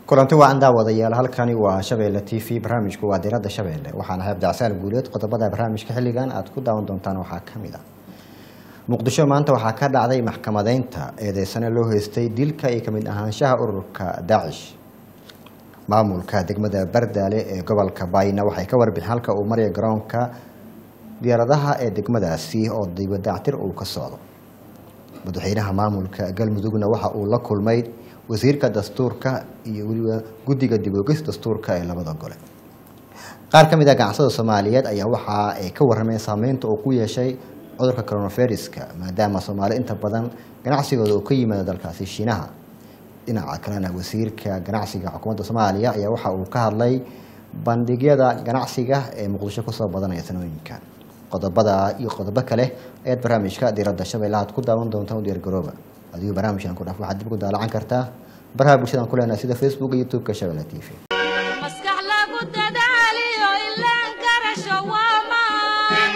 kulanti wacan daawadayaal halkani waa shabeelle t v barnaamijku waa diradda shabeelle waxaana hay abdicsaal guuleed qodobada barnaamijka xilligan aad ku daawan doontaan waxaa ka mid a muqdisho maanta waxaa ka dhacday maxkamadeynta eedeysane loo heystay dilka iyo kamid ahaanshaha ururka daacish maamulka degmada bardaale ee gobolka bayna waxay ka warbixin halka uu maraya garoonka diyaaradaha ee degmadaasi oo dibadactir uu ka socdo madaxweynaha maamulka galmudugna waxa uu la kulmay wasiirka dastuurka iyo weliba guddiga dibogis dastuurka ee labada gole qaar ka mid ah ganacsada soomaaliyeed ayaa waxa ay ka warrameen saameynta uu ku yeeshay cudurka coronaviruska maadaama soomaali inta badan ganacsigooda uu ka yimaado dalkaasi shiinaha dhinaca kalena wasiirka ganacsiga xukuumadda soomaaliya ayaa waxa uu ka hadlay bandhigyada ganacsiga ee muqdisho kusoo badanaya sanooyinkan qodobada iyo qodobo kale ayaad barnaamijka diradda shabeelle aad ku daawan doontaan u diyaargarooba adigu barnaamijkan ku dhaaf waxaad dib ku daalacan kartaa baraha bulshadan ku leenahay sida facebook iyo youtube-ka shabeelle t v maskax lagu dadaaliyo ilaan garasho waa maan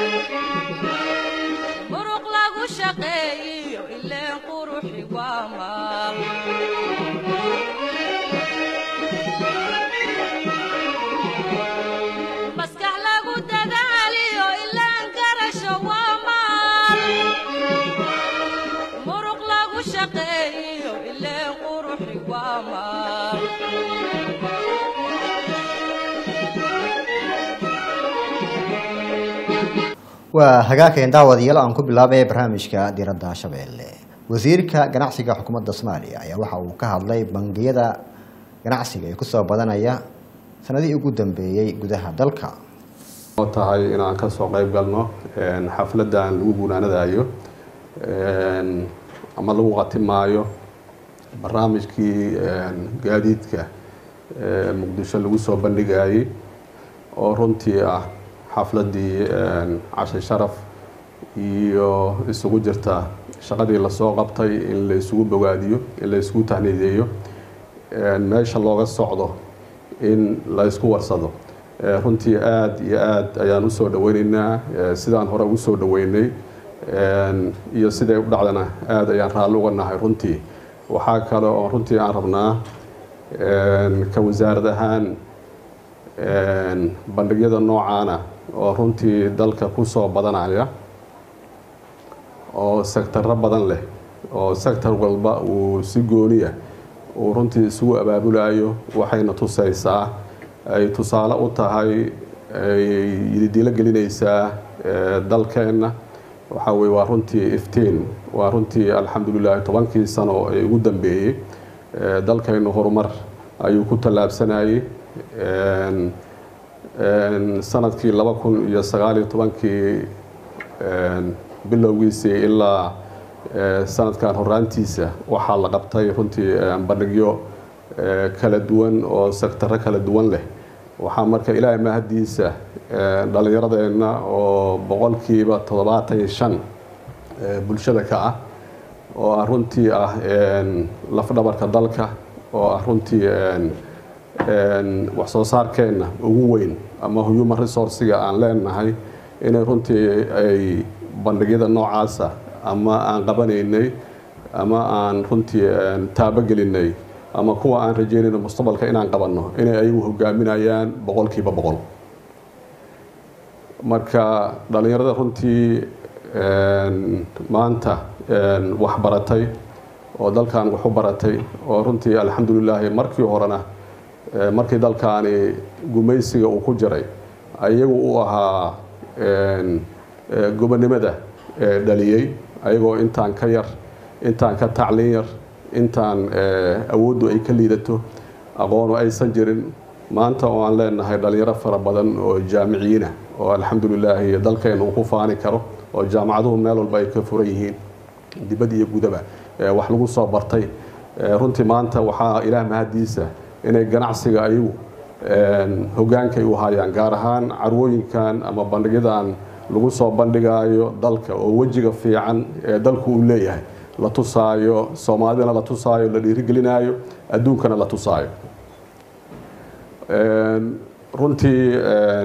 muruq lagu shaqeeyiyo ileen quruxi waa maal maskax lagu dadaaliyo ilaan garasho waa maal muruq lagu shaqeeyiyo ileen quruxi waa maal waa hagaageen daawadayaal aan ku bilaabay barnaamijka diradda shabeelle wasiirka ganacsiga xukuumadda soomaaliya ayaa waxa uu ka hadlay bangiyada ganacsiga ee kusoo badanaya sanadihii ugu dambeeyey gudaha dalka oo tahay inaan ka soo qayb galno xafladan lagu gunaanadayo ama lagu qatimaayo barnaamijkii gaadiidka muqdisho lagu soo bandhigayay oo runtii ah xafladii cashe sharaf iyo isugu jirta shaqadii lasoo qabtay in la isugu bogaadiyo in la isugu tahniideeyo meesha looga socdo in la isku warsado runtii aada iyo aada ayaan usoo dhaweyneynaa sidaan hore ugu soo dhaweynay iyo siday u dhacdana aada ayaan raalli uga nahay runtii waxaa kale oo runtii aan rabnaa ka wasaarad ahaan bandhigyada noocaana oo runtii dalka kusoo badanaya oo sectaro badan leh oo sector walba uu si gooniya uu runtii isugu abaabulayo waxayna tusaysaa ay tusaale u tahay ay yididiilo gelinaysaa dalkeenna waxaa weye waa runtii iftiin waa runtii alxamdulilahi tobankii sano ee ugu dambeeyey dalkeennu horumar ayuu ku tallaabsanayay sanadkii laba kun iyo sagaaliyo tobankii bilowgiisii ilaa sanadkan horaantiisa waxaa la qabtay runtii bandhigyo kala duwan oo sectaro kala duwan leh waxaa marka ilaahay mahadiisa dhallinyaradeenna oo boqolkiiba toddobaatan iyo shan bulshada ka ah oo ah runtii ah lafdhabarka dalka oo ah runtii wax soo saarkeenna ugu weyn ama human resourciga aan leenahay inay runtii ay bandhigyada noocaasa ama aan qabanaynay ama aan runtii taabogelinay ama kuwa aan rajeynayno mustaqbalka inaan qabanno inay ayagu hogaaminayaan boqolkiiba boqol marka dhallinyarada runtii maanta wax baratay oo dalkan wax u baratay oo runtii alxamdulilaahi markii horena markii dalkaani gumaysiga uu ku jiray ayagu u ahaa gobonimada dhaliyey ayagoo intaan ka yar intaan ka tacliin yar intaan awooddu ay ka liidato aqoonu aysan jirin maanta oo aan leenahay dhalinyaro fara badan oo jaamiciyiina oo alxamdulilaahi dalkeena uu ku faani karo oo jaamacaduhu meel walba ay ka furan yihiin dibad iyo gudaba wax lagu soo bartay runtii maanta waxaa ilaah mahadiisa inay ganacsiga ayagu hogaankay u hayaan gaar ahaan carwooyinkan ama bandhigyadan lagu soo bandhigaayo dalka oo wejiga fiican ee dalku uu leeyahay la tusaayo soomaalidana la tusaayo la dhiirigelinaayo adduunkana la tusaayo runtii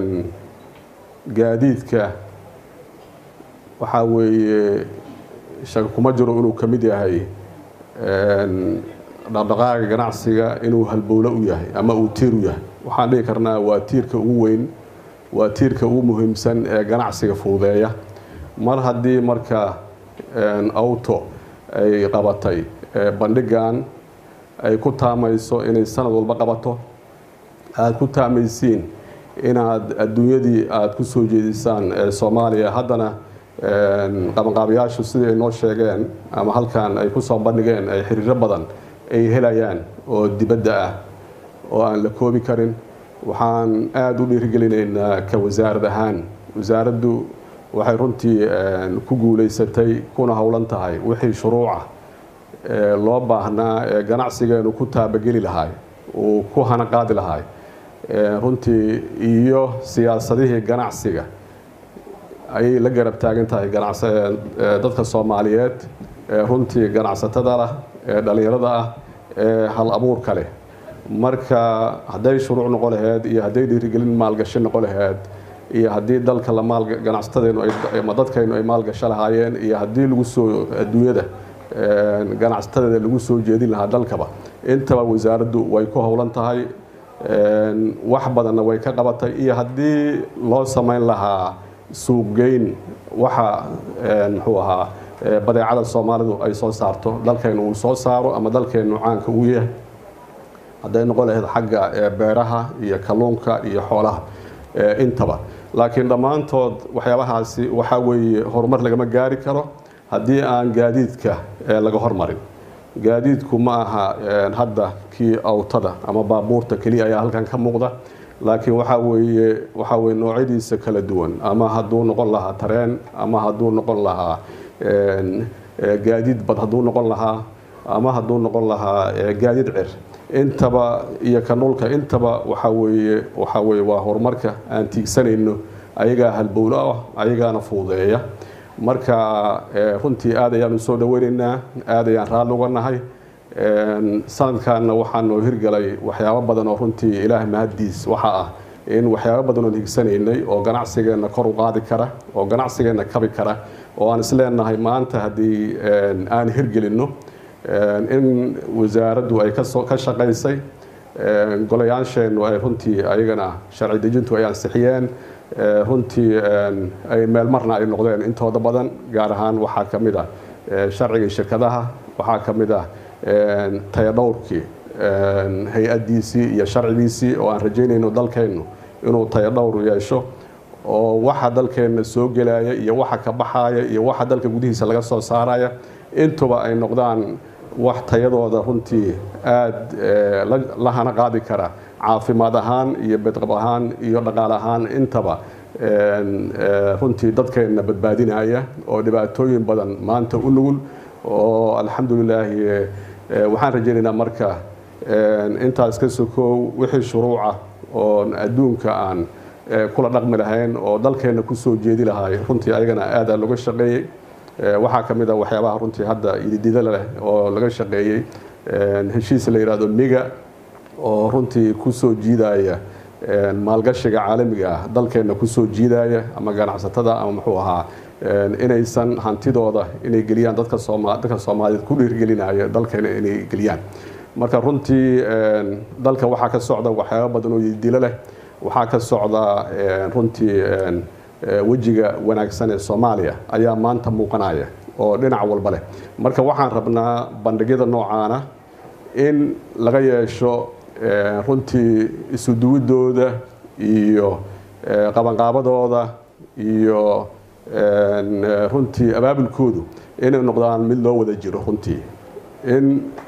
gaadiidka waxaa weeye shaka kuma jiro inuu ka mid yahay dhaqdhaqaaga ganacsiga inuu halbowlo u yahay ama uu tiir u yahay waxaan dhihi karnaa waa tiirka ugu weyn waa tiirka ugu muhiimsan ee ganacsiga fududeeya mar haddii marka auto ay qabatay bandhigan ay ku taamayso inay sanad walba qabato aada ku taamaysiin inaad adduunyadii aada ku soo jeedisaan soomaaliya haddana qabanqaabayaashu sidii ay noo sheegeen ama halkan ay kusoo bandhigeen ay xiriiro badan ay helayaan oo dibadda ah oo aan la koobi karin waxaan aada u dhiirigelinaynaa ka wasaarad ahaan wasaaraddu waxay runtii ku guulaysatay kuna howlan tahay wixii shuruuca loo baahnaa ee ganacsigeenu ku taabageli lahay uu ku hana qaadi lahay runtii iyo siyaasadihii ganacsiga ayay la garab taagan tahay dadka soomaaliyeed runtii ganacsatada lah ee dhallinyarada ah ee hal abuurka leh marka hadday shuruuc noqon laheyd iyo hadday dhiirigelin maalgashi noqon laheyd iyo haddii dalka la maal ganacsatadeenu ama dadkaynu ay maalgasho lahaayeen iyo haddii lagu soo adduunyada ganacsatadeeda lagu soo jeedin lahaa dalkaba intaba wasaaraddu way ku howlan tahay wax badanna way ka qabatay iyo haddii loo samayn lahaa suuqgeyn waxa muxuu ahaa badeecada soomaalidu ay soo saarto dalkaynu uu soo saaro ama dalkaynu caanka uu yahay hadday noqon lahayd xagga beeraha iyo kalluunka iyo xoolaha intaba laakiin dhammaantood waxyaabahaasi waxaa weeye horumar lagama gaari karo haddii aan gaadiidka laga hormarin gaadiidku ma aha hadda kii awtada ama baabuurta keliya ayaa halkan ka muuqda laakiin waxaa weeye waxaa weye noocyadiisa kala duwan ama hadduu noqon lahaa tareen ama hadduu noqon lahaa gaadiid bad hadduu noqon lahaa ama hadduu noqon lahaa gaadiid cir intaba iyo ka dhulka intaba waxaa weeye waxaa weeye waa horumarka aan tiigsanayno ayagaa halbowlo ah ayagaana fuudeeya marka runtii aad ayaan u soo dhaweynaynaa aad ayaan raalli uga nahay sanadkanna waxaa noo hirgalay waxyaabo badan oo runtii ilaah mahaddiis waxa ah in waxyaabo badan oon higsanaynay oo ganacsigeenna kor u qaadi kara oo ganacsigeenna kabi kara oo aan isleenahay maanta haddii aan hirgelinno in wasaaraddu ay kasoo ka shaqaysay golayaasheennu ay runtii ayagana sharci dejintu ay ansixiyeen runtii ay meelmarna ay noqdeen intooda badan gaar ahaan waxaa ka mid ah sharcigii shirkadaha waxaa ka mid ah tayadhowrkii hay-addiisii iyo sharcigiisii oo aan rajaynayno dalkeennu inuu tayadhowr yeesho oo waxa dalkeenna soo gelaya iyo waxa ka baxaya iyo waxa dalka gudihiisa laga soo saaraya intuba ay noqdaan wax tayadooda runtii aada la hana qaadi kara caafimaad ahaan iyo bedqab ahaan iyo dhaqaal ahaan intaba runtii dadkeenna badbaadinaya oo dhibaatooyin badan maanta u nugul oo alxamdulilaahi waxaan rajaynaynaa marka intaas ka sokoow wixii shuruuca oo adduunka aan kula dhaqmi lahayn oo dalkeenna kusoo jeedi lahay runtii ayagana aada looga shaqeeyey waxaa ka mid a waxyaabaha runtii hadda ididida leh oo laga shaqeeyey heshiis la yidhahdo miga oo runtii kusoo jiidaya maalgashiga caalamiga ah dalkeenna kusoo jiidaya ama ganacsatada ama muxuu ahaa inaysan hantidooda inay geliyaan dadka sooma dadka soomaaliyeed ku dhiirgelinaya dalkeena inay geliyaan marka runtii dalka waxaa ka socda waxyaaba badan oo ididilo leh waxaa ka socda runtii wejiga wanaagsan ee soomaaliya ayaa maanta muuqanaya oo dhinac walba leh marka waxaan rabnaa bandhigyada noocaana in laga yeesho runtii isu duwidooda iyo qabanqaabadooda iyo runtii abaabulkoodu inay noqdaan mid loo wada jiro runtii in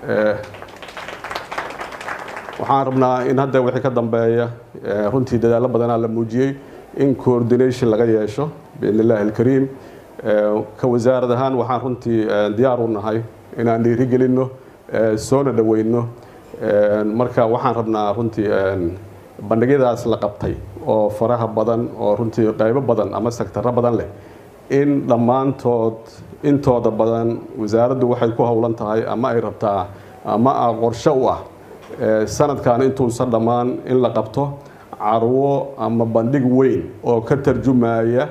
waxaan rabnaa in hadda wixii ka dambeeya runtii dadaallo badanaa la muujiyey in coordination laga yeesho biidn illaahi alkariim ka wasaarad ahaan waxaan runtii diyaar u nahay inaan dhiirigelinno soona dhoweyno marka waxaan rabnaa runtii bandhigyadaas la qabtay oo faraha badan oo runtii qaybo badan ama sektarro badan leh in dhammaantood intooda badan wasaaraddu waxay ku howlan tahay ama ay rabtaa ama a qorshe u ah sanadkan intuusan dhammaan in la qabto carwo ama bandhig weyn oo ka tarjumaya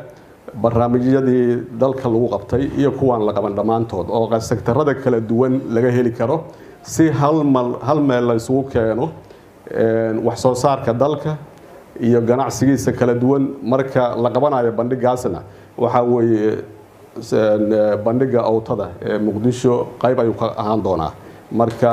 barnaamijyadii dalka lagu qabtay iyo kuwaan la qaban dhammaantood oo sektarada kala duwan laga heli karo si hal mal- hal meel la isugu keeno een, wax soo saarka dalka iyo ganacsigiisa kala duwan marka la qabanayo bandhigaasna waxaa weeye een, eh, bandhiga awtada ee muqdisho qayb ayuu ka ahaan doonaa marka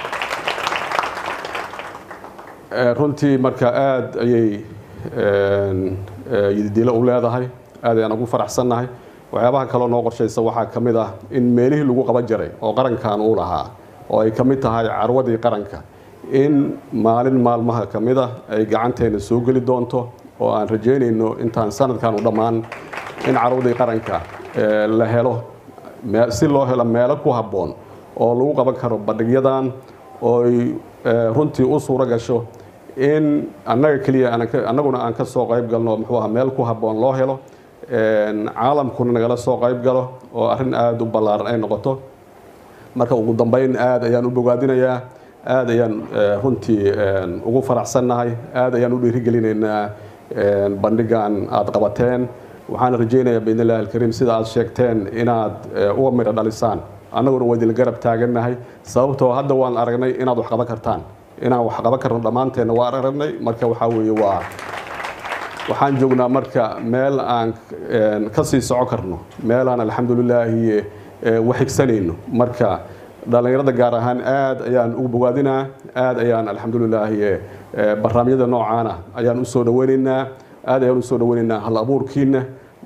Eh, runtii marka aad ayay een, eh, yididiilo u leedahay aad ayaan ugu faraxsannahay waxyaabaha kaloo noo qorshaysa waxaa ka mid ah in meelihii lagu qaban jiray oo qarankan uu lahaa oo ay ka mid tahay carwadii qaranka in maalin maalmaha ka mid ah ay gacanteena soo geli doonto oo aan rajaynayno intaan sanadkan u dhammaan in carwadii qaranka eh, la helo mee- si loo helo meelo ku habboon oo lagu qaban karo bandhigyadan oo ay eh, runtii u suuro gasho in annaga keliya aanan ka- annaguna aan ka soo qayb galno muxuu ahaa meel ku habboon loo helo een, caalamkuna nagala soo qayb galo oo arrin aada u ballaaran ay noqoto marka ugu dambeyn aad ayaan u bogaadinayaa aad ayaan eh, runtii een, ugu faraxsannahay aad ayaan u dhiirigelinaynaa een, bandhigan aad qabateen waxaan rajaynayaa biidn illahi alkariim sida aad sheegteen inaad eh, uga midho dhalisaan annaguna waa idinla garab taagannahay sababtoo hadda waan aragnay inaad wax qaban kartaan inaan wax qaban karno dhammaanteenna waan aragnay marka waxaa weeye waa waxaan joognaa marka meel aan een, ka sii soco karno meelaan alxamdulilaahi eh, wax higsanayno marka dhallinyarada gaar ahaan aad ayaan ugu bogaadinaa aad ayaan alxamdulilaahi eh, barnaamijyada noocaana ayaan usoo dhaweynaynaa aad ayaan usoo dhaweynaynaa hal abuurkiina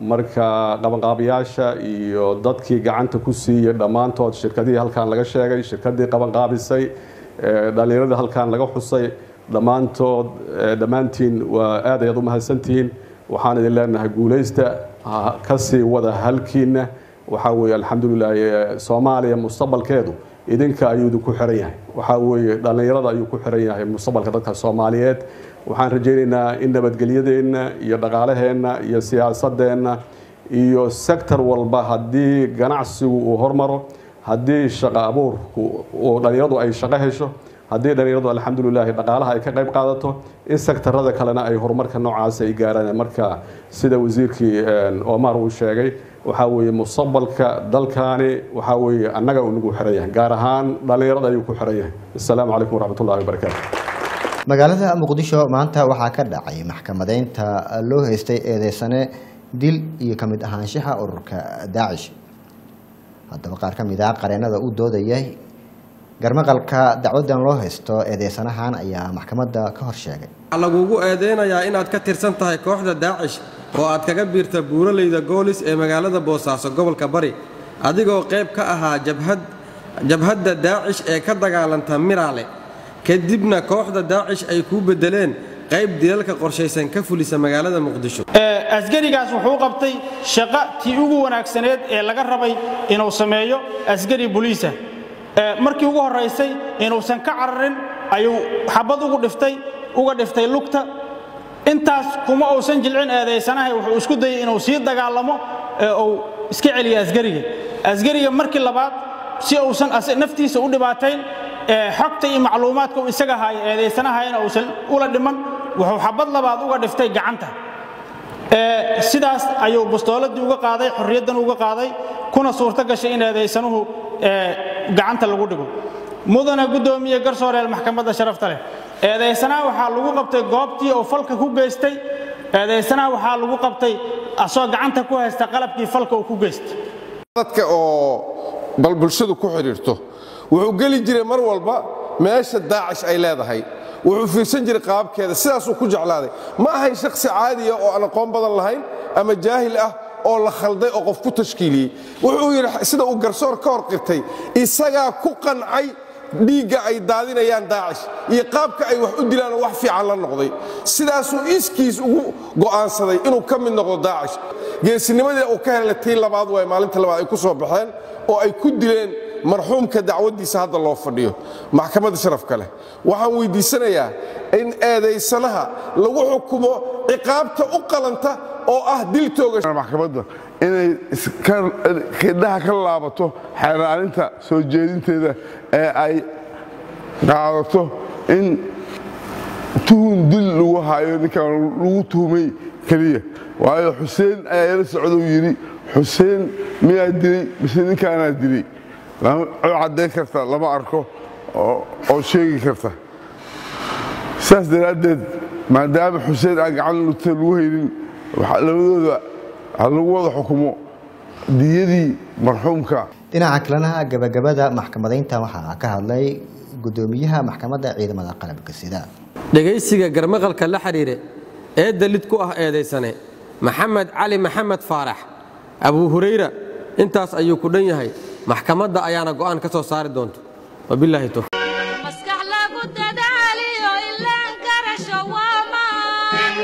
marka qabanqaabiyaasha iyo dadkii gacanta ku siiyey dhammaantood shirkadihii halkan laga sheegay shirkadii qabanqaabisay eh, dhallinyaradii halkan laga xusay dhammaantood eh, dhammaantiin waa aad ayaad u mahadsantihiin waxaan idin leenahay guulaysta ha- ka sii wada halkiina waxaa weeye alxamdulilah eh, soomaaliya mustaqbalkeedu idinka ayuu idinku xiran yahay waxaa weeye dhallinyarada ayuu ku xiran yahay mustaqbalka dadka soomaaliyeed waxaan rajaynaynaa in nabadgelyadeenna iyo dhaqaalaheenna iyo siyaasadeenna iyo sektor walba haddii ganacsigu uu hormaro haddii shaqo abuurku uu dhallinyaradu ay shaqo hesho haddii dhallinyaradu alxamdulilaahi dhaqaalaha ay ka qayb qaadato in sektarada kalena ay horumarka noocaas ay gaaraan marka sida wasiirkii een, omar uu sheegay waxaa weeye mustaqbalka dalkaani waxaa weeye annaga uu nagu xiran yahay gaar ahaan dhallinyarada ayuu ku xiran yahay assalaamu calaykum waraxmatullahi wabarakaatu magaalada muqdisho maanta waxaa ka dhacay maxkamadeynta loo haystay eedeysane dil iyo ka mid ahaanshaha ururka daacish haddaba qaar ka mid ah qareenada u doodayay garmaqalka dacwadan loo haysto eedeysanahan ayaa maxkamadda ka hor sheegay waxaa lagugu eedeynayaa inaad ka tirsan tahay kooxda daacish oo aad kaga biirta buuraleyda goolis ee magaalada boosaaso gobolka bari adigoo qayb ka ahaa jabhad jabhadda daacish ee ka dagaalanta miraale kadibna kooxda daacish ay kuu beddeleen qayb dilalka qorshaysan ka fulisa magaalada muqdisho Ee, asgarigaas wuxuu qabtay shaqo tii ugu wanaagsaneed ee laga rabay inuu sameeyo asgari buliisa Ee, markii ugu horaysay inuusan ka cararin ayuu xabad ugu dhiftay uga dhiftay lugta intaas kuma uusan jilcin eedaysanahay wuxuu isku dayay inuu sii dagaalamo ee uu iska celiyo asgariga asgariga markii labaad si uusan as- naftiisa u dhibaatayn ee xogta iyo macluumaadka uu isaga haayo eedaysanahayna uusan ula dhiman wuxuu xabad labaad uga dhiftay gacanta Ee, sidaas ayuu bastooladii uga qaaday xorriyaddan uga qaaday kuna suurto gashay in eedaysanuhu ee, gacanta lagu dhigo mudana guddoomiye garsooreel maxkamadda sharafta leh eedaysanaha waxaa lagu qabtay goobtii oo falka ku geystay eedaysanaha waxaa lagu qabtay asoo gacanta ku haysta qalabkii falka uu ku geystay dadka oo bal bulshadu ku xidhiirto wuxuu geli jiray mar walba meesha daacish ay leedahay wuxuu fiirsan jiray qaabkeeda sidaasuu ku jeclaaday ma ahayn shakhsi caadiya oo aan aqoon badan lahayn ama jaahil ah oo la khalday oo qof ku tashkiiliyey wuxuu yidhi sida uu garsoor ka hor qirtay isagaa ku qancay dhiigga ay daadinayaan daacish iyo qaabka ay wax u dilaan oo wax fiican la noqday sidaasuu iskiis ugu go'aansaday inuu ka mid noqdo daacish geesinimadii uu ka helay tii labaad waay maalinta labaad ay ku soo baxeen oo ay ku dileen marxuumka dacwaddiisa hadda loo fadhiyo maxkamadda sharafka leh waxaan weydiisanayaa in eedaysanaha lagu xukumo ciqaabta u qalanta oo ah dil toogasho maxkamadda inay khidhaha ka laabato xeeraalinta soo jeedinteeda ee ay qaadato in tuhun dil lagu hayo ninkan lagu tuhumay keliya waayo xuseen ayaa ila socdou yidhi xuseen miyaa dilay mise ninkaanaa dilay lama caddayn karta lama arko oo- oo sheegi karta saas daraaddeed maadaama xuseen aan gacan lugta lagu haynin waxaa labadooda ha lagu wada xukumo diyadii marxuumka dhinaca kalena gabagabada maxkamadaynta waxaa ka hadlay gudoomiyaha maxkamadda ciidamada qalabka sida dhegaysiga garmaqalka la xidhiire eedda lid ku ah eedaysane maxamed cali maxamed faarax abuu hurayra intaas ayuu ku dhan yahay maxkamadda ayaana go'aan ka soo saari doonto wabilaahi towfiiq maskax lagu dadaaliyo ilaan garasho waa maan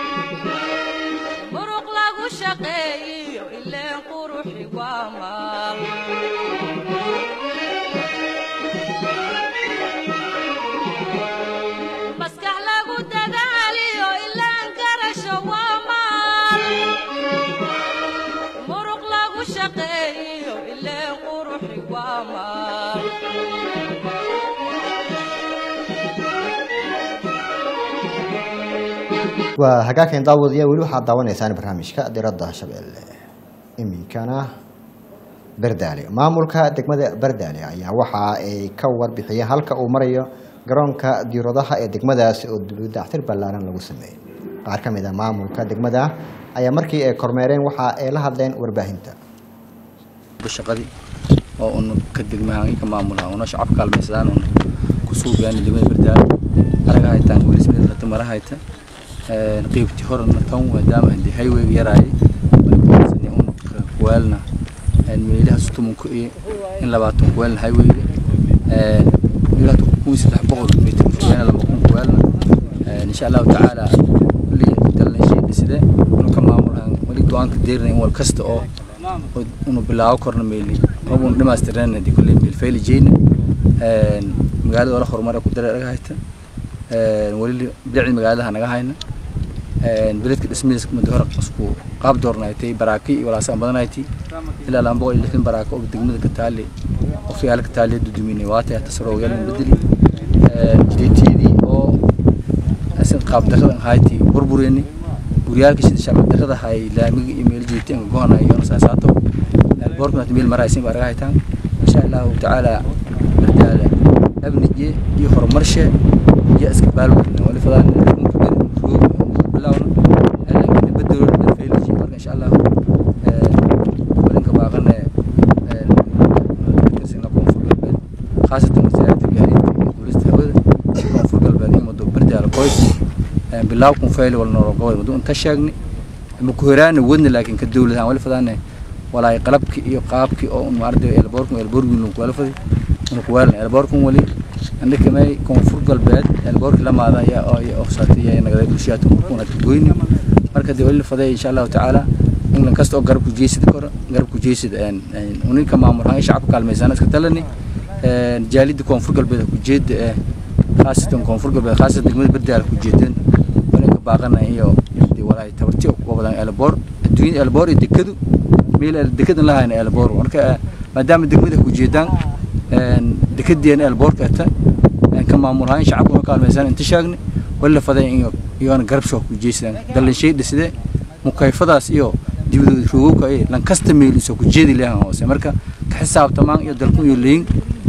muruq lagu shaqeeyiyo ileen quruxi waa maal maskax lagu dadaaliyo ilaan garasho waa maal muruq lagu shaqeeyiyo ileen quruxi waa maal waa hagaagkan daawadiya weli waxaad daawanaysaan barnaamijka diradda shabeelle iminkana berdaale maamulka degmada berdaale ayaa waxa ay ka warbixiyeen halka uu marayo garoonka diiradaha ee degmadaasi oo dibudactir ballaaran lagu sameeyey qaar ka mid a maamulka degmada ayaa markii ay kormeereen waxa ay la hadleen warbaahinta shaqadii oo un ka degmahaan ka maamulaha una shacab kaalmaysadaan un ku suugaan degmada bardaalo araga haytaan welismada hata mara hayta qeybti horena tan maadaama hadii highwayga yaraayay markaasni un kuwaalna meelaha sutumunku iyo in labaatan kuwaalna highwayga meelaha kun saddex boqol mitir kuwaalna laba kun kuwaalna insha allahu tacaala kulli dalna shay dhiside unu ka maamulahan weli go-aanka deerna in wal kasta oo unu bilaabo korna meeli rabun dhimaastirnaan hadii kulley meel fayli jeyna magaalada wala horumar ku dara naga hayta weli bidacdi magaaladaha naga hayna beledka dhismihiisa muddo hore isku qaab doornaaytay baraaki iyo walaasaan badanayti ilaa laba boqol iyo lixdan baraako oo degmada ka taali oo fiyaala ka taali duduminay waata tasaro yaalin bedeli jideetiyadii oo asin qaab daradan hayti burbureni guryaalka sida shacab darada hay laamiga iyo meel jeeteen go'ana iyo saasaato boorkuna meel maraysin baa raga haytaan insha Allah taala bardaala abnije iyo horumarshe iyo iska baalweyna wali fadaan bilawna laakiin bedelo feelji marka insha Allah walinka baaqana tirsanka koonfur galbeed khaasatan wasaaradda gaadiidka iyo duulista hawada koonfur galbeed iyo muddo bardaala qoys bilaw kun fayl wal noro gobol muddo inta sheegni ma ku heraana wadna laakiin ka dawladahan wali fadaan walaay qalabki iyo qaabki oo un arday elboorkun elboorkin lagu wala fadi unu ku waalna elboorkun wali andhika may koonfur galbeed elboorki lamaada ayaa oo iyo ofsaatay ayaa nagaday bulshada kuna goyni marka dee wali faday insha Allah taala in kasta oo garab ku jeesid karo garab ku jeesid een uninka maamulaha shacabka kaalmaysan iska talani een jaalida koonfur galbeed ku jeed ee khaasatan koonfur galbeed khaasatan degmada bardaal ku jeedeen walinka baaqana iyo walaay tabarti oo badan elboor adduunyada elboor iyo dekadu meel dekada lahayn elboor marka maadaama degmada ku jeedaan een dekadeen elboorka ata ka maamulaha shacabka kaalmaysan inta sheegni wala faday iyo iyo garab shoo ku jeesan dalin shay dhiside mukayfadaas iyo dibadooda roogowka ay lan kasta meel isoo ku jeedi lahaan hoose marka ka xisaabtamaan iyo dalku iyo leeyin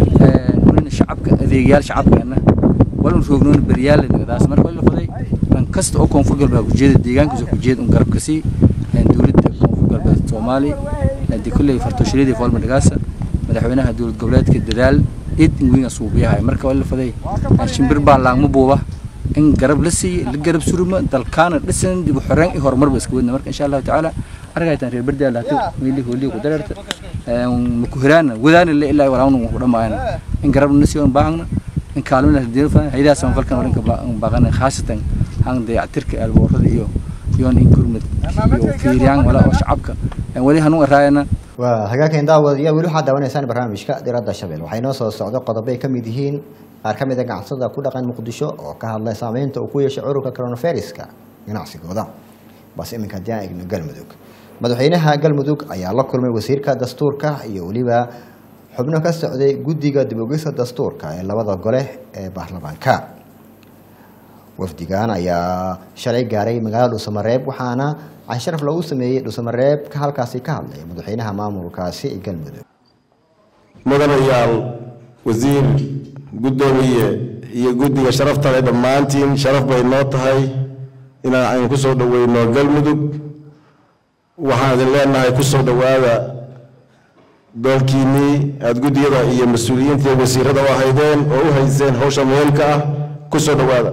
ee shacabka adeegyaal shacabkeena walan roognoon bariyaal nagadaas marka wala faday lan kasta oo koonfur galbeed ku jeedi deegaankiisa ku jeed un garab kasi dawladda koonfur galbeed Soomaali hadii kulay fartooshiridi foolma dhagaasa madaxweynaha dawlad goboleedka dadaal id ingwinga suubiyahay marka wala faday shimbir baa laagma buuba in garab la siiyo la garab suruma dalkaana dhisan dib u xoreen iyo horumar ba iska wadna marka insha Allah taala aragaytan reer bardaal hatu meeli hooli ku dararta ma ku hiraana wadaana la ilaa walaanu ku dhamaayna in garab na siiyo baahna in kaalmada hadii fa haydaa san falkan waranka baaqana khaasatan hang dayactirka alboorada iyo iyo in kurmad iyo fiiriyaan wala oo shacabka wali hanu raayana waa hagaagkan daawadiya weli waxaad daawanaysaan barnaamijka diradda shabeel waxay noo soo socdo qodobo ay ka mid yihiin qaar ka mid a ganacsatada ku dhaqan muqdisho oo ka hadlay saameynta uu ku yeeshay cudurka coronaviruska ganacsigooda balse iminka haddii aan eegno galmudug madaxweynaha galmudug ayaa la kulmay wasiirka dastuurka iyo weliba xubno ka socday guddiga dib ogista dastuurka ee labada gole ee baarlamaanka wafdigan ayaa shalay gaaray magaalada dhuusamareeb waxaana casharaf loogu sameeyey dhuusamareeb ka halkaasi ka hadlay madaxweynaha maamulkaasi ee galmudug mudanayaal wasiir guddoomiye iyo guddiga sharafta leh dhammaantiin sharaf bay noo tahay inaan aynu ku soo dhoweyno galmudug waxaan idin leenahay ku soo dhowaada doolkiinnii aada guddiyada iyo mas-uuliyiinta iyo wasiirada u ahaydeen oo u hayseen hawsha muhiimka ah ku soo dhowaada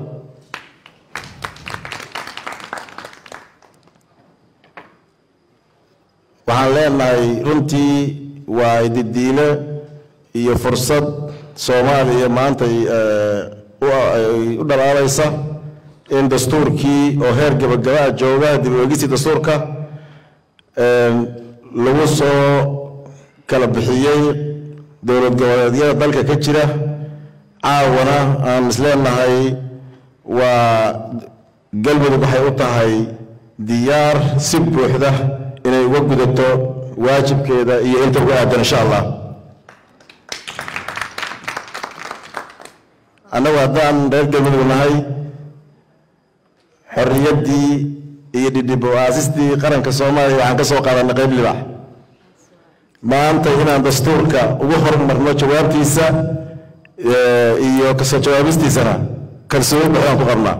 waxaan leenahay runtii waa ididiile iyo fursad soomaaliya maanta ay u dhalaalaysa in dastuurkii oo heer gabagabaa jooga dib u eegistii dastuurka lagu soo kala bixiyey dowlad goboleedyada dalka ka jira caawana aan isleenahay waa galmudug waxay u tahay diyaar si buuxda inay uga gudato waajibkeeda iyo inta uga aadan insha allah annagu haddaan reer galmudug nahay xorriyaddii iyo dhidhib o-aasistii qaranka soomaaliya waxaan ka soo qaadanay qayb libax maanta inaan dastuurka ugu horumarno jawaabtiisa iyo kasoo jawaabistiisana kalsooni buuxdaan ku qabnaa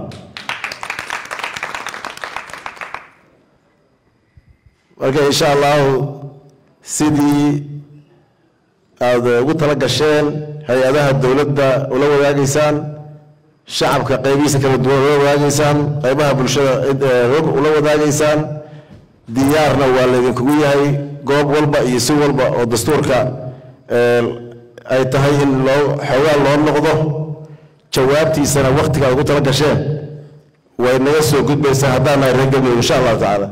marka insha allahu sidii aada ugu tala gasheen hay-adaha dowladda ula wadaagaysaan shacabka qaybihiisa kala duwan ula wadaagaysaan qaybaha bulshada ula wadaagaysaan diyaarna waa laydinkugu yahay goob walba iyo si walba oo dastuurka ay tahay in loo xoogaa loo noqdo jawaabtiisana waktiga aad ugu tala gasheen way naga soo gudbaysaa haddaan nahay reer galmudug insha allahu tacaala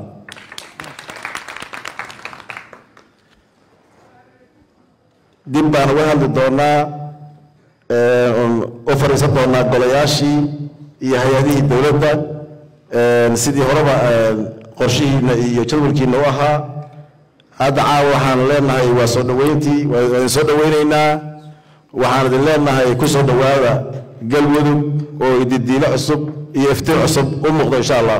dib baan uga hadli doonaa u fadhiisan doonaa golayaashii iyo hay-adihii dowladda sidii horeba qorshihiina iyo jadwalkiina u ahaa hadda caawa waxaan leenahay waa soo dhoweyntii waa idin soo dhoweyneynaa waxaan idin leenahay ku soo dhowaada galmudug oo ididiilo cusub iyo iftiin cusub u muuqdo insha allah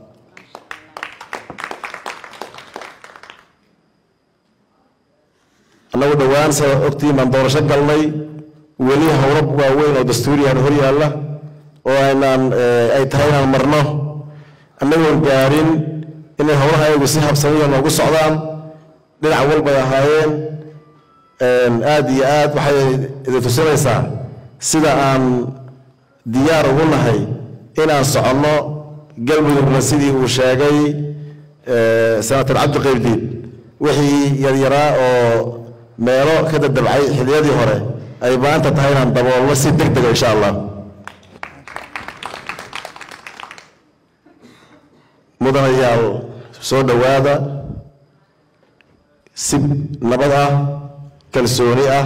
annagu dhowaan saa ogtiin baan doorasho galnay weli howlo waaweyn oo dastuuriyan hor yaalla oo aynaan ay tahay inaan marno annagoon gaarin inay howlaha ayagu si habsamiya noogu socdaan dhinac walbay ahaayeen aad iyo aad waxay idin tusinaysaa sida aan diyaar ugu nahay inaan soconno galmudugna sidii uu sheegay senator cabdiqaybdiin wixii yaryaraa oo meelo ka dadabcay xiliyadii hore ay maanta tahay inaan daboolno si deg dega insha allah mudanayaal soo dhowaada si nabad ah kalsooni ah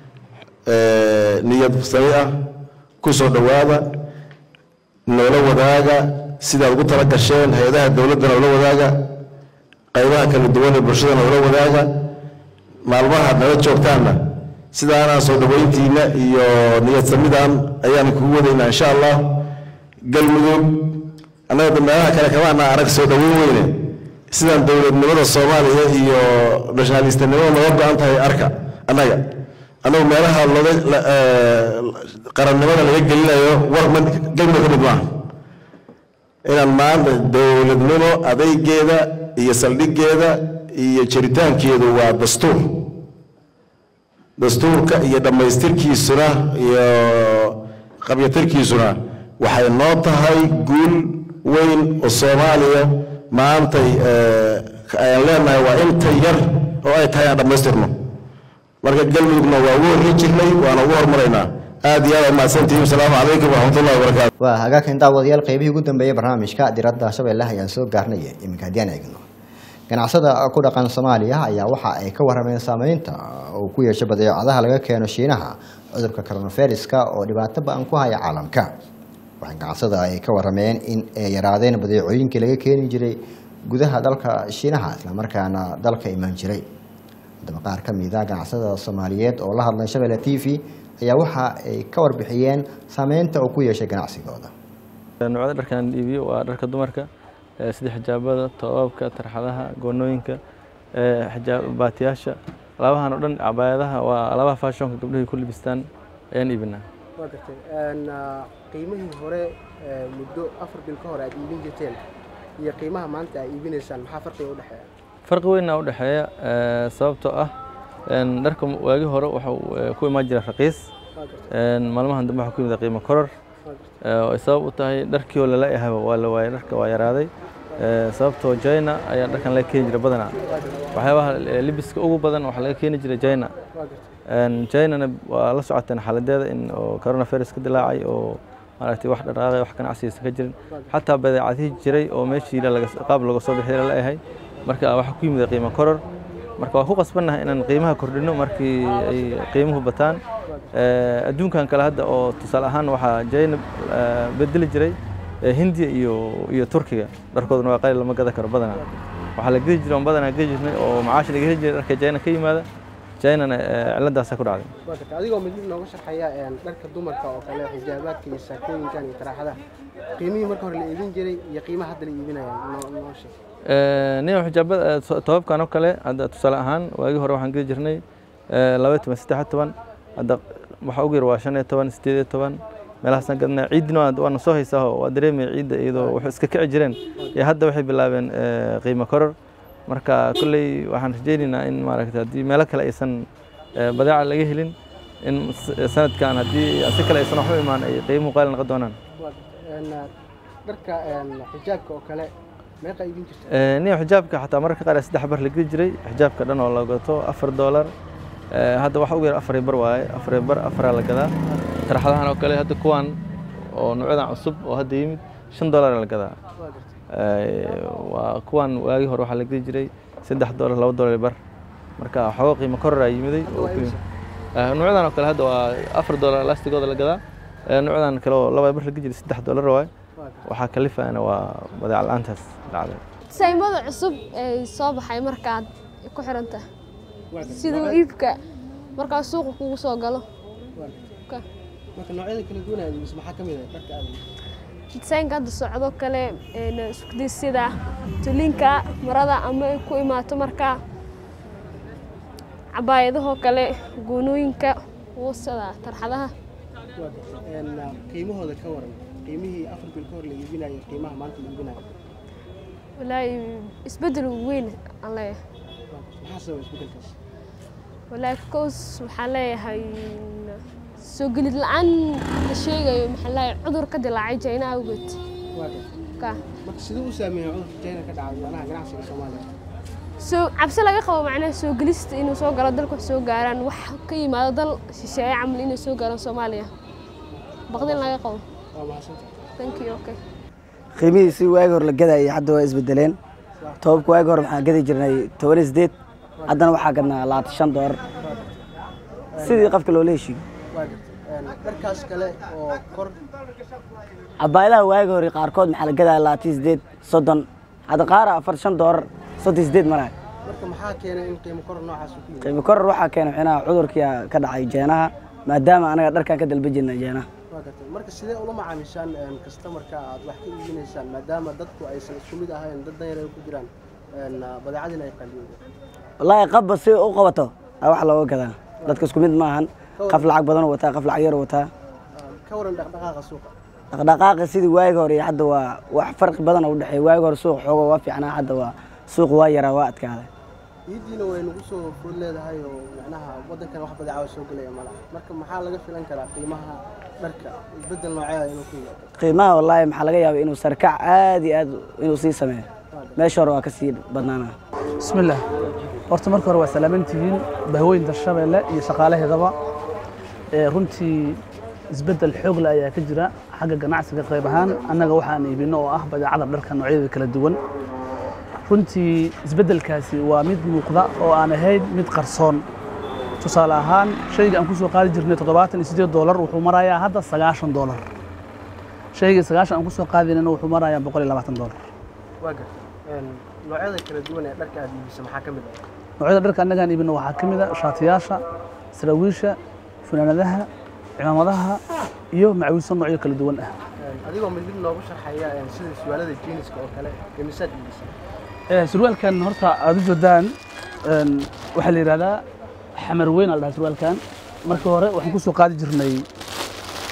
niyad sami ah ku soo dhowaada noola wadaaga sidaad ugu tala gasheen hay-adaha dowladdana ula wadaaga qaybaha kala duwan ee bulshadana ula wadaaga maalmaha nala joogtaanna sidaanaan soo dhoweyntiina iyo niyad samidan ayaan kugu wadaynaa insha allah galmudug annaga meelaha kale kama anaa arag soo dhoweyn weyne sidaan dowladnimada soomaaliya iyo nationalistanimada nooga go-an tahay arka annaga annagu meelaha loga qarannimada laga gelinayo war ma galmudug ka mid maaha inaan maanta dowladnimo adaygeeda iyo saldhiggeeda iyo jiritaankeedu waa dastuur dastuurka iyo dhammaystirkiisuna iyo qabyatirkiisuna waxay noo tahay guul weyn oo soomaaliya maantay ayaan leenahay waa inta yar oo ay tahay aan dhammaystirno marka galmudugna waa ugu horri jirnay waana ugu hormaraynaa aad iyo aad mahadsantihiin asalaamu calaykum waraxmatullahi wabarakaatu waa hagaakan daawadayaal qaybihii ugu dambeeyey barnaamijka diradda shabeelle ayaan soo gaarnay iminka haddii aan eegno ganacsada ku dhaqan soomaaliya ayaa waxa ay ka warrameen saameynta uu ku yeeshay badeecadaha laga keeno shiinaha cudurka coronaviruska oo dhibaato ba-an ku haya caalamka waxay ganacsada ay ka warrameen in ay yaraadeen badeecooyinkii laga keeni jiray gudaha dalka shiinaha islamarkaana dalka imaan jiray haddaba qaar ka mid a ganacsada soomaaliyeed oo la hadlay shabeelle t v ayaa waxa ay ka warbixiyeen saameynta uu ku yeeshay ganacsigooda noocyada dharkan iibiyo waa dharka dumarka sida xijaabada toobabka tarxadaha goonooyinka baatiyaasha alaabahan oo dhan cabaayadaha waa alaabaha fashonka gabdhahay ku libistaan ayaan iibinaa waa gartay Een, ah, qiimihii hore ee, muddo afar bil ka hor aad iibin jirteen iyo qiimaha maanta aad iibinaysaan maxaa farqiga u dhexeeya farqi weyn u dhexeeya eh, sababtoo ah een, dharka waagii hore waxa uu eh, ku imaan jira raqiis een, maalmahan dambe waxaa ku yimid qiimo koror eh, oo ay sabab u tahay dharkii oo lala yahayba waa la waayay dharka waa yaraaday Eh, sababtoo China ayaa dharkan laga keeni jiray badanaa waxyaabaha eh, libiska ugu badan waxaa laga keeni jiray China Een, China-na waa la socoteen xaaladeeda in oo coronavirus ka dilaacay oo maaragtay wax dhaqaaqay wax ganacsigiisa ka jirin xataa badeecadihii jiray oo meeshii la- laga- qaab laga soo bixiyay la yahay marka waxaa ku yimid qiimo koror marka waa ku qasbannahay inaan qiimaha kordhino markii ay qiimuhu bataan Eh, adduunkan kale hadda oo tusaale ahaan waxaa China eh, bedeli jiray eh, Hindiya iyo iyo Turkiga dharkooduna waa qayl lama gadan karo badanaa waxaa la gedi jiray oon badanaa gedi jirnay oo macaash laga heli jiray dharka China ka yimaada China-na eh, cilladaasaa ku dhacday waa gartay adigoo mid mid nooga sharxaya een, dharka dumarka oo kale xijaabaadka iyo saakooyinkan iyo taraaxadaha qiimihii marka hore la iibin jiray iyo qiimaha hadda la iibinaya noo noo sheeg nin xijaabada toobabkan oo kale hadda tusaale ahaan waagii hore waxaan geli jirnay eh, laba iyo toban saddex iyo toban hadda waxa ugu yar waa shan iyo toban sideed iyo toban meelahaasaan gadnaa ciidina waa- waana soo haysaa oo waa dareemaya ciidda iyadoo waxay iska kici jireen iyo hadda waxay bilaabeen eh, qiimo koror marka kolley waxaan rajaynaynaa in maaragtay haddii meelo kale aysan eh, badeeca laga helin in s- sanadkan haddii si kale aysan wax u imaan ay qiimuhu qaali noqon doonaan waa gartay Een, ah, dharka een, xijaabka oo kale meeqa iibin jirta Eh, nin xijaabka xataa mararka qaar saddex bar la geli jiray xijaabka dhan oo la gato afar doolar Eh, hadda waxa ugu yar afar iyo bar waaye afar iyo bar afaraa la gadaa tarxadahan oo kale hadda kuwan oo noocyadan cusub oo hadda yimid shan doolar la gadaa Eh, waa kuwan waagii hore waxaa la geli jiray saddex doolar laba doolar iyo bar marka waxooga qiimo koror aa yimiday oo ku yimid Eh, noocyadan oo kale hadda waa afar doolar lastigooda la gadaa Eh, noocyadan kale oo laba bar la geli jiray saddex doolar waaye waxaa kalifayana waa badeec la-aantaas dhacday saymada cusub ee soo baxay markaad ku xiranta siduu iibka markaa suuqa kugu soo galo Ka- marka noocyada kala duwan aad iibisa maxaa ka mid ah dharka aad iibisa disaynka hadda socdo kale een, isku day sida tulinka marada ama ay ku imaato markaa cabaayadahoo kale goonooyinka wuusada tarxadaha waa gartay Een, ah, qiimahooda ka waran qiimihii afar bil ka hor la iibinayo qiimaha maanta la iibinayo walaahi isbeddel weyn aan leeyahay maxaa sababa isbeddelkaas walaahi kows waxaan leeyahay soo gelid la-aan la sheegayo maxaa leeyahay cudur ka dilaacay jayna awgeed waa gartay ka marka siduu u saameeyay cudurka China ka dhacay macnaha ganacsiga Soomaaliya soo cabsi laga qabo macnaha soo gelista inuu soo galo dalka wax soo gaaraan wax ka yimaado dal shisheeye camal inay soo gaaraan Soomaaliya baqdin laga qabo waa mahadsantahay thank you okay qiimihiisii waagi hore la gadayay hadda waa isbedeleen toobabka waagi hore waxaan gadi jirnay toban iyo sideed haddana waxaa gadnaa labaatan shan doolar sidii qofka loola heshiiyo waa gartay Een, dharkaas kale oo kor cabaayadaha waagi hore qaarkood maxaa la gadaya labaatan iyo sideed soddon hadda qaara afar shan doolar soddon iyo sideed maraya marka maxaa keenay in qiimo kor noocaas uu ku yimid qiimo koror waxaa keenay xinaha cudurkii ka dhacay jeenaha maadaama anaga dharkan ka dalba jirnay jeenaha waa gartay marka sidee ula macaamishaan een, customerka aad wax ka iibinaysaan maadaama dadku aysan isku mid ahayn dad danyar ay ku jiraan een, ah, badeecadina ay qaliyeen wallaahi qabba si u qabato aa wax looga gadaa dadka isku mid maahan qaf lacag badan u wataa qaf lacag yar u wataa ka waran dhaqdhaqaaqa suuqa dhaqdhaqaaqa sidii waagi hore iyo hadda waa wax farqi badan u dhexeeya waagi hore suuq xooga waa fiicnaa hadda waa suuq waa yaraa waa adkaaday ciiddiina way nagu soo food leedahay oo macnaha waddankan wax badeeca soo gelaya malaha marka maxaa laga filan karaa qiimaha dharka isbeddel nooceeda inuu ku yimaado qiimaha wallaahi maxaa laga yaabay inuu sarkac aad iyo aad inuu sii sameeyo meesha hore waa ka sii badnaanaa bismillaah horta marka hore waa salaamantihiin bahweynta shabeelle iyo shaqaalaheedaba ee runtii isbeddel xoog leh ayaa ka jira xagga ganacsiga qayb ahaan annaga waxaan iibino oo ah badeecada dharka noocyadeeda kala duwan runtii isbeddelkaasi waa mid muuqda oo aan ahayn mid qarsoon tusaale ahaan shayga aan ku soo qaadi jirnay toddobaatan iyo siddeed doolar wuxuu marayaa hadda sagaashan doolar shaygii sagaashan aan ku soo qaadinayna wuxuu marayaa boqol iyo labaatan doolar waa gartay Een, noocyada kala duwan ee dharka aad iibisa maxaa ka mid ah noocyada dharka annagaan iibino waxaa ka mid a shaatiyaasha saraawiisha funaanadaha cimaamadaha iyo macawiso noocyo kala duwan ah Een, adigoo mid mid noogu sharxaya een, sida suwaalada jeaniska oo kale imisaad iibisa Eh, surwaalkan horta aad u jeedaan een, waxaa la yidhahdaa xamar weyn aa la dhahaa surwaalkan markii hore waxaan ku soo qaadi jirnay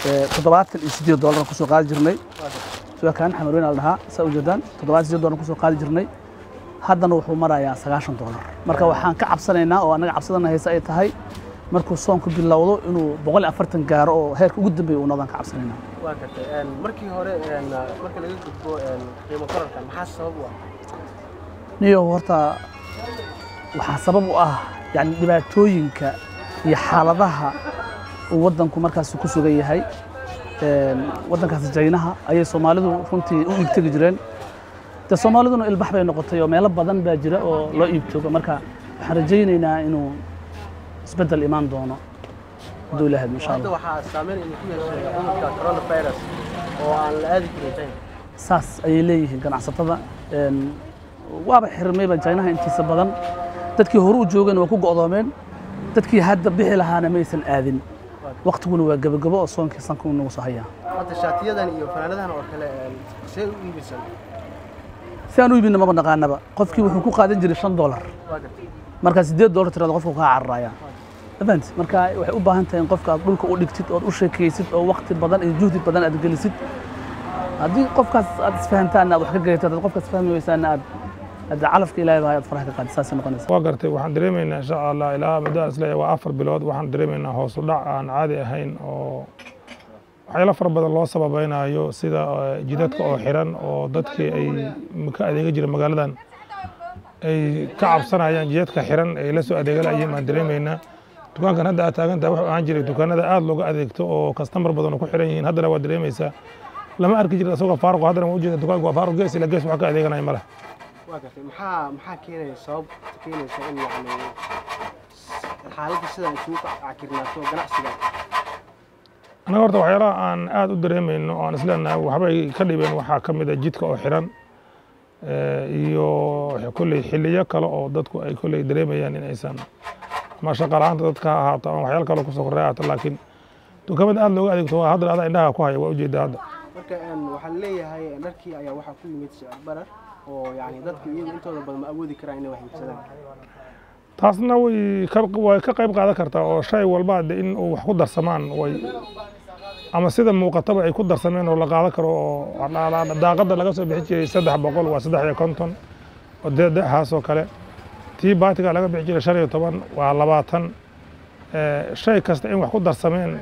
toddobaatan iyo siddeed doolar kusoo qaadi jirnay sida kaan xamarweyn la dhahaa saa ujeedaan toddobaatan siddeed doolar kusoo qaadi jirnay haddana wuxuu marayaa sagaashan doolar marka waxaan ka cabsanaynaa oo annaga cabsadana hayse ay tahay markuu soonku bilowdo inuu boqol iyo afartan gaaro oo heerka ugu dambeeya uu noqdaan ka cabsanaynaa waa gartay markii hore marka laga gudbo qiimo korarka maxaa sabab u ah niyo horta waxaa sabab u ah yani dhibaatooyinka iyo xaaladaha uu waddanku markaas ku sugan yahay waddankaas jaynaha ayay soomaalidu runtii u iibtegi jireen de soomaaliduna ilbax bay noqotay oo meelo badan baa jira oo loo iibtoogo marka waxaan rajaynaynaa inuu isbeddel imaan doono hadduu ilaahay insha hadda allah waxaa saameyn inuu ku yeeshay cudurka coronavirus oo aan la aadi karin China saas ayay leeyihiin ganacsatada een, waaba xirmayba jaynaha intiisa badan dadkii hore u joogeen waa ku go'doomeen dadkii hadda bixi lahaana maysan aadin waqtiguna waa gebagabo oo soonkii sanka uu nagu soo hayaa hadda shaatiyadan iyo fanaanadahan oo kale see u iibisaan si aan u iibinna maba naqaanaba qofkii wuxuu ku qaadan jiray shan doolar waa gartay markaa siddeed doolar tirada qofka kaa cararaya event marka waxay u baahan tahay in qofka aad dhulka u dhigtid ood u sheekaysid oo waqti badan iyo juhdi badan aad gelisid haddii qofkaas aad isfahantaan aad wax ka garatid haddaad qofkaas fahmi weysaana aad aad calafka ilaahay baa aad faraha ka qaadid saasay noqonaysa waa gartay waxaan dareemaynaa insha allah ilaa muddo aan isleeyahay waa afar bilood waxaan dareemaynaa hoos u dhac aan caadi ahayn oo waxyaalo fara badan loo sababaynayo sida eh, jidadka oo xiran oo dadkii ay ka adeega jira magaaladan ay ka cabsanayaan jidadka xiran ay la soo adeegalayeen baan dareemaynaa dukaankan hadda aad taagan tahay wuxuu ahaan jiray dukaanada aad looga adeegto oo kastamar badan oo ku xiran yihiin haddana waa dareemaysaa lama arki jirin asagoo faaruq haddana waa ujeeda dukaanku waa faaruq gees ila gees wax ka adeeganaya ma leh waa gartay maxaa maxaa keenaya sabab keenaysa in yacni xaaladda sidan isugu cakirnaato ganacsiga annaga horta waxyaalaha aan aad u dareemayno oo aan isleenahay waxbay ka dhibeen waxaa ka mid a jidka oo xiran eh, iyo kolley xiliyo kale oo dadku ay kolley dareemayaan in aysan ama shaqa la'aanta dadka ha ahaato ama waxyaalo kale kusoo korray ahaato laakiin dukaamada aad looga adeegto waa hadda adaa indhaha ku haya waa ujeedaa hadda marka een, waxaa leeyahay dharkii ayaa waxaa ku yimid sicir barar oo yacni dadku iyagu intooda badan ma awoodi karaan inay wax iibsadaan taasna way ka way ka qayb qaadan kartaa oo shay walba de in uu wax ku darsamaan way ama sida muuqataba ay ku darsameen oo la qaadan karo oo dha- dha- daaqada laga soo bixin jiray saddex boqol waa saddex iyo konton oo dee dexaas oo kale tii baatiga laga bixin jiray shan iyo toban waa labaatan Eh, shay kasta in wax ku darsameen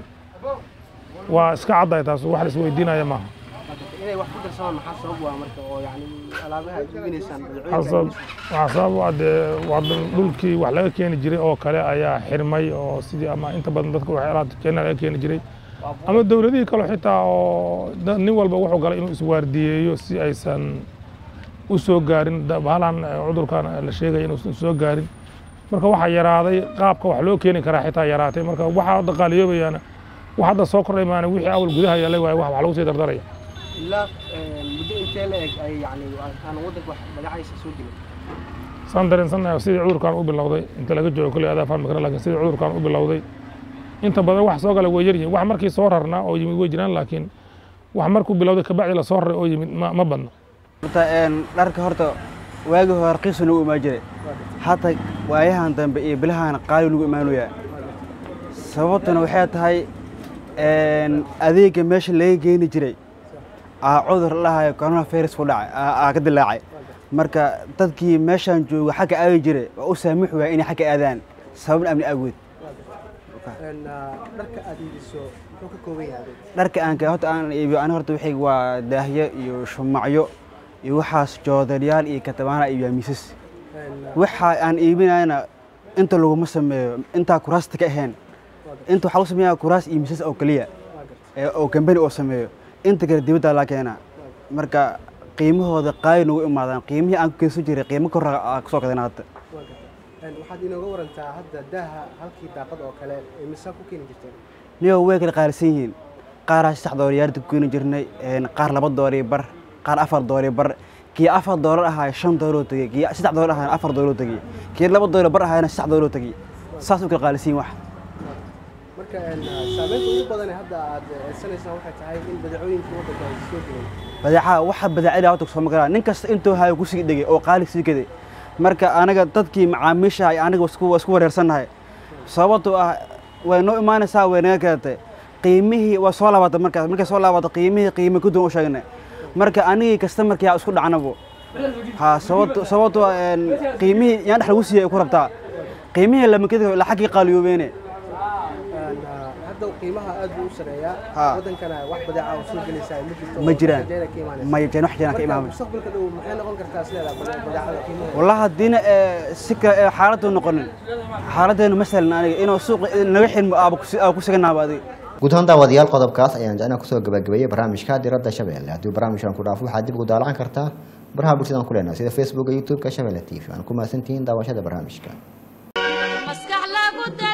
waa iska caddahay taas wax la isweydiinaya maaha inay wax ku darsamaan maxaa sabab waa marka oo yacni alaabaha aad iibinaysaan badeecooyinka waxaa sabab- waxaa sabab u ah dee waa dhul- dhulkii wax laga keeni jiray oo kale ayaa xirmay oo sidii ama inta badan dadka waxyaalaha kenya laga keeni jiray ama dowladihii kale xitaa oo da- nin walba wuxuu galay inuu iswaardiyeeyo si aysan u soo gaarin da- bahalan eh, cudurkan la sheegaya inuusan soo gaarin marka waxaa yaraaday qaabka wax loo keeni karaa xitaa yaraatay marka waxaa hadda qaaliyoobayaana wax hadda soo kordhay maana wixii awal gudaha yaalay waaye wax wax lagu sii dardaraya ilaa een, muddo intee la eg ay yacni aan waddanka wax magacaysa soo jirin saan dareensannahay sidii cudurkan u bilowday inta laga joogo kolley adaa fahmi kara laakiin sidii cudurkan u bilowday inta badan wax soo gala way yar yihiin wax markii soo rarnaa oo yimid way jiraan laakiin wax markuu bilowday kabacdi la soo raray oo yimid ma ma badno horta een, dharka horta waagii hore raqiisu nagu imaan jiray hata waayahan dambe iyo bilahan qaali nagu imaanaya sababtuna waxay tahay een, adeega meesha laga geeni jiray aa cudur la dhahayo coronavirus ku dhacay aa aa ka dilaacay marka dadkii meeshan jooga xagga aadi jiray waa u saamix waaya inay xagga aadaan sababna amni awgeed Een, ah, dharka aad iibiso muxuu ka kooban yahay dharka aan ka horta aan iibiyo ani horta waxay waa daahyo iyo shumacyo iyo waxaas joodariyaal iyo katabaana iyo miisas waxa aan iibinayana inta laguma sameeyo intaa kuraasta ka ahayn inta waxaa lagu sameeyaa kuraas iyo miisas oo keliya ee oo kambani oo sameeyo inta kale dibadda laa keenaa marka qiimahooda qaali nagu imaadaan qiimihii aan ku keensan jiray qiimo kor aa kusoo gadana hadda Een, waxaad inooga warantaa hadda daaha halkii daaqad oo kale ee mise ku keeni jirteen niyo way kala qaalisan yihiin qaaraa saddex doolar yaarda ku keeni jirnay een, qaar laba doolar iyo bar qaar afar doolar iyo bar kii afar doolar ahaa shan doolar oo tegey kii saddex doolar ahaa afar doolar oo tegey kii laba doolar bar ahaana saddex doolar oo tegey saas u kala qaalisan yihiin wax marka een, ah, saameynta ugu badan ee hadda aad eedsanaysaan waxay tahay in badeecooyinka waddanka ay soo gelin badeecaha waxa badeecada horta soo magaraa nin kasta intuu hayo ku sii dhegay oo qaali sii gaday marka anaga dadkii macaamiisha ay anaga isku isku wareersannahay sababtoo ah way noo imaanaysaa way naga keentay qiimihii waa soo laabata markaas markay soo laabato qiimihii qiime ku duwan u sheegnay marka anigii kastamarkii aa isku dhacnabo ha sababto sababto een, qiimihii yaan dhex lagu siiyay ay ku rabtaa qiimihii lamakadi laxagii qaaliyoobeene hadda qiimaha aad buu u sareeyaa Ha. wadankana wax badeeca oo soo gelaysaa ma jirto ma jiraan Rajeena ka imaanaysa. ma jiraan wax jiraan ka Marka imaamay mustaqbalka dhow maxay noqon kartaa sideeda badeecada qiimaha والله هدينا سكة حالته نقولن حالته مثلا أنا إنه سوق نوحين أبو أبو سكن هذا guud ahaan daawadayaal qodobkaas ayaan jecnaa kusoo gabagabeeyey barnaamijka diradda shabeelle haddii barnaamijkan ku dhaafo waxaad dib ugu daalacan kartaa baraha bulshadaan ku leenahay sida facebooka youtube-ka shabeelle t v waan ku mahadsantihiin daawashada barnaamijka maskax lagu